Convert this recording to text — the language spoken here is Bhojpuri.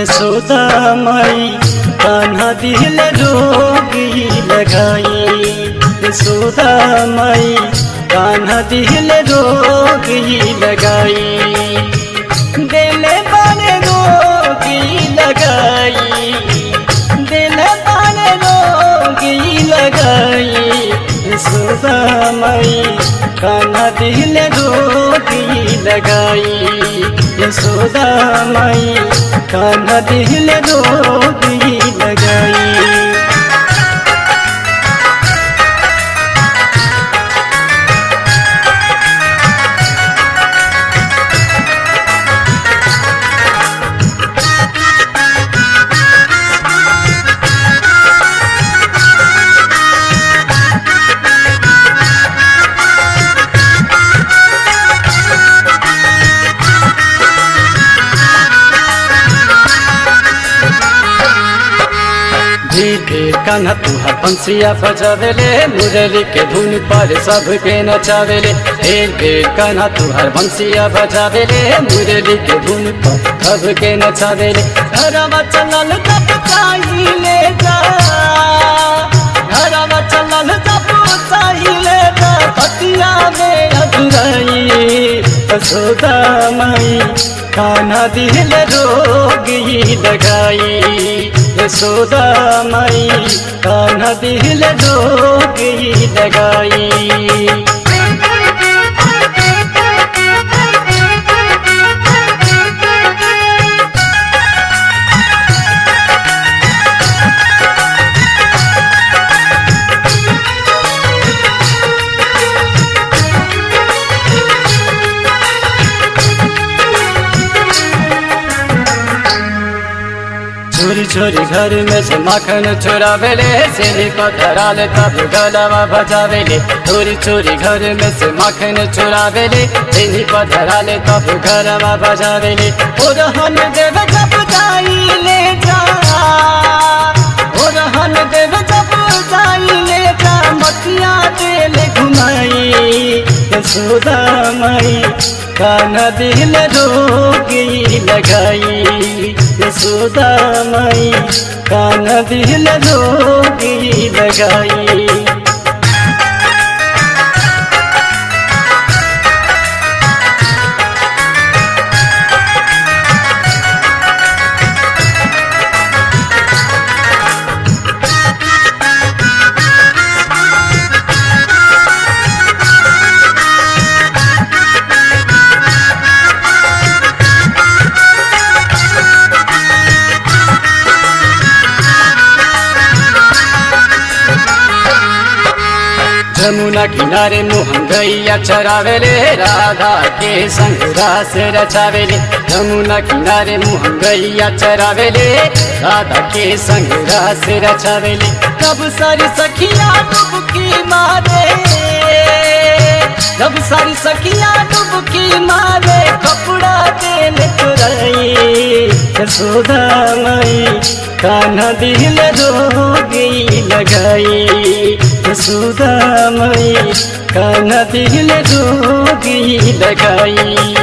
यशोदा माई कान्हा दिल रोगी लगाई यशोदा माई कान्हा दिल रोगी लगाई दिल बन रोगी लगाई दिल बन रोगी लगाई यशोदा माई कान्हा दिल रोगी लगाई यशोदा माई कान्हा दिल रोगी लगाई धीरे कान्हा तुहा पंसिया बजावेले मुरली के धुन पर सबके नचावेले धीरे कान्हा तुहार बंसिया बजावेले मुरली के धुन पर सबके नचावेले घरवा चलल तब चाहिए जा घरवा चलल तब चाहिए जा पतिया में अधुराई यशोदा माई कान्हा दिल रोगी लगाई यशोदा माई कान्हा दिल रोगी लगाई चोरी चोरी घर में से माखन चुरावेले सिनी को धरा ले तब गलवा बजावेले चोरी चोरी घर में से माखन चुरावेले सिनी को धरा ले तब गलवा बजावेले ओ रहन देव जब जाई ले जा ओ रहन देव जब जाई ले जा मतिया दिल घुमाई यशोदा माई कान्हा दिल रोगी लगाई यशोदा माई कान्हा दिल रोगी लगाई जमुना किनारे मोहन गैया चरावेले राधा के संग रास रचावेले जमुना किनारे मोहन गैया चरावेले राधा के संग रास रचावेले कब सारी सखिया डुबकी मारे कब सारी सखिया डुबकी मारे कपड़ा देन चुराई यशोदा माई कान्हा दिल रोगी लगाई यशोदा माई कान्हा दिल रोगी लगाई